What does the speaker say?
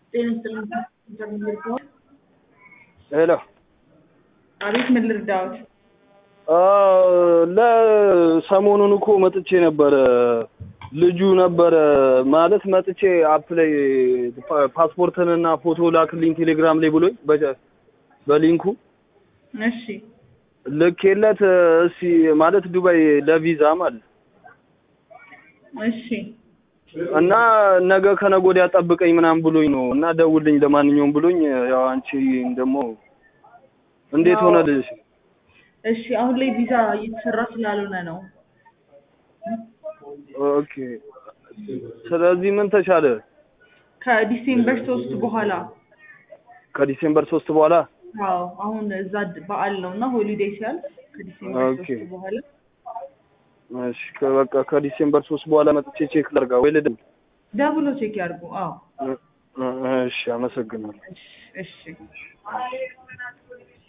ጤና ይስጥልኝ ምን ልርዳዎት? ሄሎ አቤት ምን ልርዳዎት? ለሰሞኑን እኮ መጥቼ ነበረ። ልጁ ነበረ ማለት መጥቼ አፕ ላይ ፓስፖርትንና ፎቶ ላክልኝ ቴሌግራም ላይ ብሎኝ በ- በሊንኩ እሺ ልኬለት እስኪ ማለት ዱባይ ለቪዛ ማለት እሺ እና ነገ ከነገ ወዲያ ጠብቀኝ ምናምን ብሎኝ ነው እና ደውልኝ ለማንኛውም ብሎኝ ያው አንቺ ደግሞ እንዴት ያው- ሆነልሽ? እሺ አሁን ላይ ቪዛ እየተሰራ ስላልሆነ ነው። ኦኬ ስለዚህ ምን ተሻለ? ከዲሴምበር ሶስት በኋላ ከዲሴምበር ሶስት በኋላ አዎ አሁን እዛ ድ- በዓል ነው እና ሆሊዴይ ሲያልፍ ከዲሴምበር ኦኬ። ሶስት በኋላ እሺ ከ- በቃ ከዲሴምበር ሶስት በኋላ መጥቼ ቼክ ላድርጋ ወይ ልደውል? ደብሎ ቼክ ያድርጉ። አዎ እ- እ- እሺ አመሰግናለሁ። እሺ እሺ